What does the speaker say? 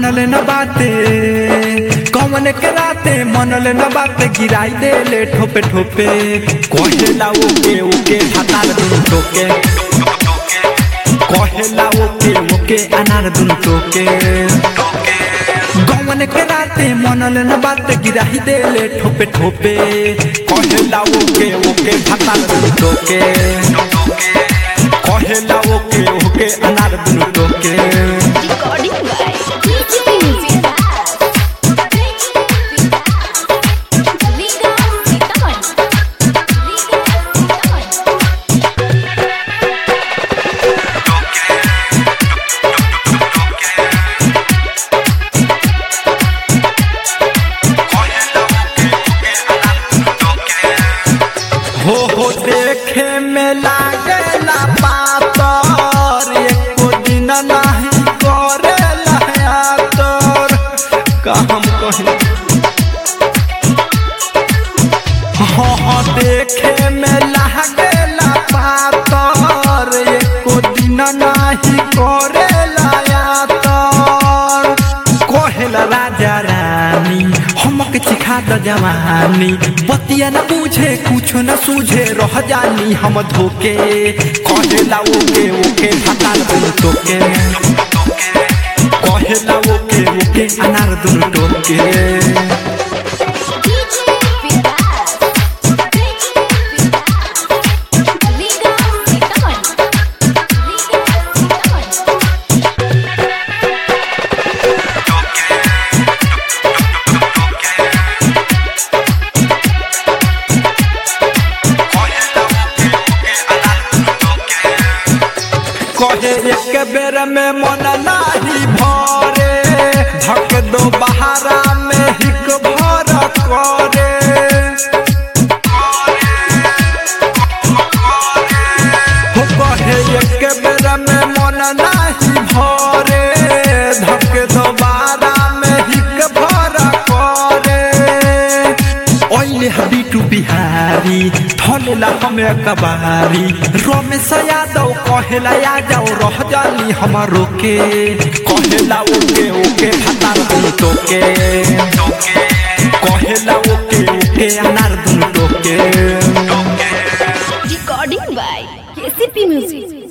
मनल न बाते कौन के राते मनल न बाते गिराई दे ले ठोपे ठोपे कहेला ओके ओके हतार दुनु टोके कहेला ओके ओके अनार दुनु टोके गौवन के राते मनल न बाते गिराई दे ले ठोपे ठोपे कहेला ओके ओके हतार दुनु टोके कहेला ओके ओके अनार दुनु टोके Recording by DJ Music Liga Sitaman. Liga Sitaman. हो हो देखे में लागेला पातर एको दिन नहीं करेला यातर का हम कही हो हो देखे में लागेला पातर एको दिन नहीं करेला यातर कहेला राजा रानी हमके सिखा द जवानी बतिया न पूछे कुछ न सूझे रह जानी हम धोके कहेला ओके ओके हतार दुनु टोके कहेला ओके ओके अनार दुनु टोके DJ Vikas. Liga Sitaman. Liga Sitaman. कहे एक बेर में मन नाही भरे धक दो बहारा में हिक भर करे हो कहे एक बेर में मन नाही भरे धक दो बहारा में हिक भर करे ओइले हबीटू बिहारी थलेला हमें कबारी रमेश यादव कहेला आ जाओ रह जानी हमारो के कहेला ओके ओके हतार दुनु टोके कहेला ओके ओके अनार दुनु टोके Recording by KCP Music.